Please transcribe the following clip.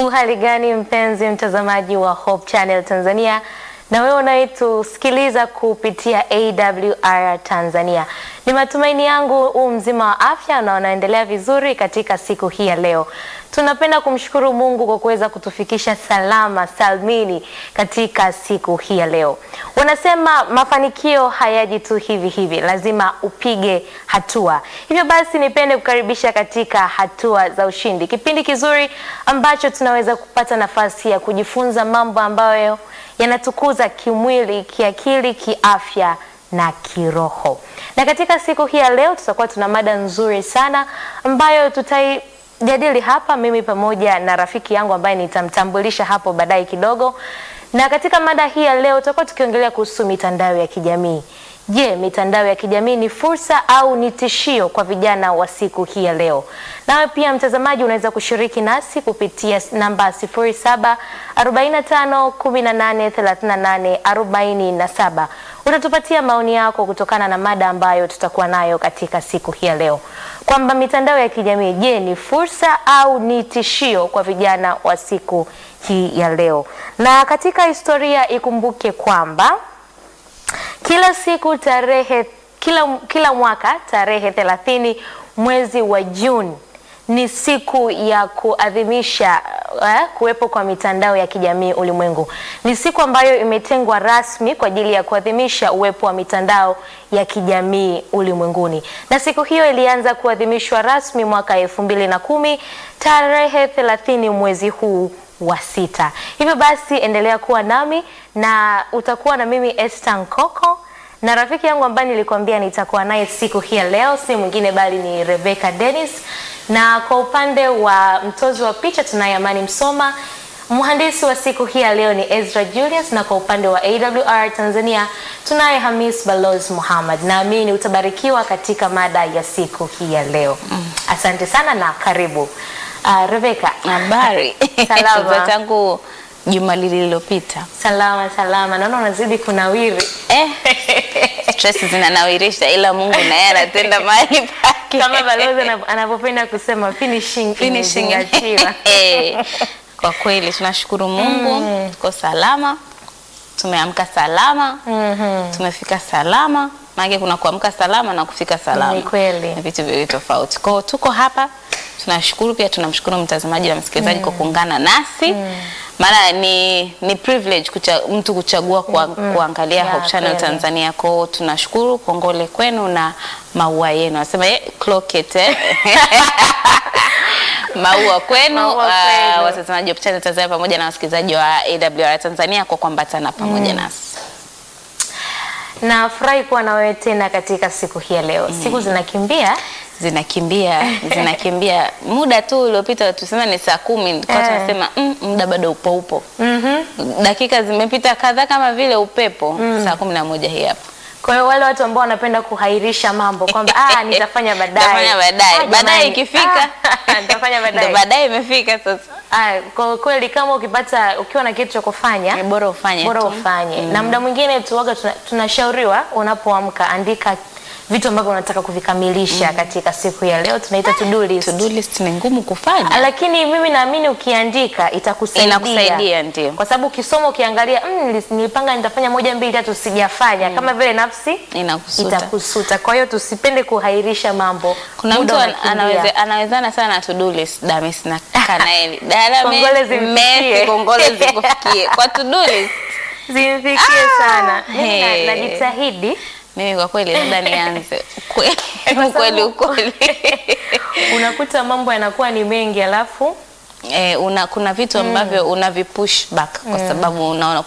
Uhali gani mpenzi mtazamaji wa Hope Channel Tanzania na wewe unayetusikiliza kupitia AWR Tanzania. Ni matumaini yangu u mzima wa afya na unaendelea vizuri katika siku hii ya leo. Tunapenda kumshukuru Mungu kwa kuweza kutufikisha salama salmini katika siku hii ya leo. Wanasema mafanikio hayaji tu hivi hivi, lazima upige hatua. Hivyo basi, nipende kukaribisha katika hatua za ushindi, kipindi kizuri ambacho tunaweza kupata nafasi ya kujifunza mambo ambayo yanatukuza kimwili, kiakili, kiafya na kiroho. Na katika siku hii ya leo tutakuwa tuna mada nzuri sana ambayo tutaijadili hapa mimi pamoja na rafiki yangu ambaye nitamtambulisha hapo baadaye kidogo. Na katika mada hii ya leo tutakuwa tukiongelea kuhusu mitandao ya kijamii. Je, mitandao ya kijamii ni fursa au ni tishio kwa vijana wa siku hii ya leo? Nawe pia mtazamaji, unaweza kushiriki nasi kupitia namba 07 45 18 38 47. Utatupatia maoni yako kutokana na mada ambayo tutakuwa nayo katika siku hii ya leo, kwamba mitandao ya kijamii, je, ni fursa au ni tishio kwa vijana wa siku hii ya leo? Na katika historia ikumbuke kwamba kila siku tarehe kila, kila mwaka tarehe 30 mwezi wa Juni ni siku ya kuadhimisha eh, kuwepo kwa mitandao ya kijamii ulimwengu. Ni siku ambayo imetengwa rasmi kwa ajili ya kuadhimisha uwepo wa mitandao ya kijamii ulimwenguni, na siku hiyo ilianza kuadhimishwa rasmi mwaka elfu mbili na kumi tarehe 30 mwezi huu wa sita. Hivyo basi endelea kuwa nami na utakuwa na mimi Esther Nkoko na rafiki yangu ambaye nilikwambia nitakuwa naye siku hii ya leo si mwingine bali ni Rebecca Dennis, na kwa upande wa mtozi wa picha tunaye Amani Msoma, mhandisi wa siku hii ya leo ni Ezra Julius, na kwa upande wa AWR Tanzania tunaye Hamis Balozi Muhammad. Naamini utabarikiwa katika mada ya siku hii ya leo. Asante sana na karibu. Uh, Rebecca, Habari. Salama. Za tangu juma lililopita. salama salama, naona unazidi kunawiri. Eh, stress zinanawirisha ila Mungu naye anatenda mahali pake. kama balozi anav- anavyopenda kusema finishing, Finishing. imezingatiwa. Eh, Kwa kweli tunashukuru Mungu tuko salama, tumeamka salama, tumefika salama. Maana kuna kuamka salama na kufika salama. Ni kweli. Ni vitu viwili tofauti. Kwa hiyo tuko hapa, tunashukuru pia tunamshukuru mtazamaji na msikilizaji kwa kuungana nasi. Maana ni ni privilege kucha, mtu kuchagua kwa, kuangalia Ya, Hope Channel kweli. Tanzania. Kwa hiyo tunashukuru, kongole kwenu na maua yenu. Nasema eh, clocket eh. maua kwenu Maua ah, kwenu. watazamaji wa Hope Channel Tanzania pamoja na wasikilizaji wa AWR Tanzania kwa kuambatana pamoja nasi. Nafurahi kuwa na wewe tena katika siku hii ya leo. Siku zinakimbia zinakimbia zinakimbia muda tu uliopita tuseme ni saa kumi kwa Eh. tunasema mm, muda bado upo upo dakika zimepita kadhaa kama vile upepo saa kumi na moja hii hapa kwa hiyo wale watu ambao wanapenda kuhairisha mambo kwamba ah, nitafanya baadaye, Nitafanya baadaye. Ah, Baadaye jamani, ikifika ah, nitafanya ndo baadaye. baadaye imefika sasa Ah, kwa kweli kama ukipata ukiwa na kitu cha kufanya Ni bora ufanye bora tu. ufanye na muda mwingine tuwaga tuna- tunashauriwa unapoamka andika vitu ambavyo unataka kuvikamilisha katika siku ya leo tunaita to do list. to do list ni ngumu kufanya lakini mimi naamini ukiandika itakusaidia Inakusaidia, ndio. kwa sababu ukisoma ukiangalia mm, nilis- nilipanga nitafanya moja mbili tatu sijafanya kama vile nafsi Inakusuta. itakusuta kwa hiyo tusipende kuhairisha mambo kuna Muda mtu an- unakimbia. anaweze, anawezana sana na to do list damis na kanaeli Kongole zimfikie. kongole zikufikie kwa to do list zimfikie Ah, sana Mimi na- hey. najitahidi mimi kwa kweli labda nianze Ukweli- sababu- ukweli ukweli unakuta mambo yanakuwa ni mengi alafu eh, una, kuna vitu ambavyo una vipush back kwa sababu unaona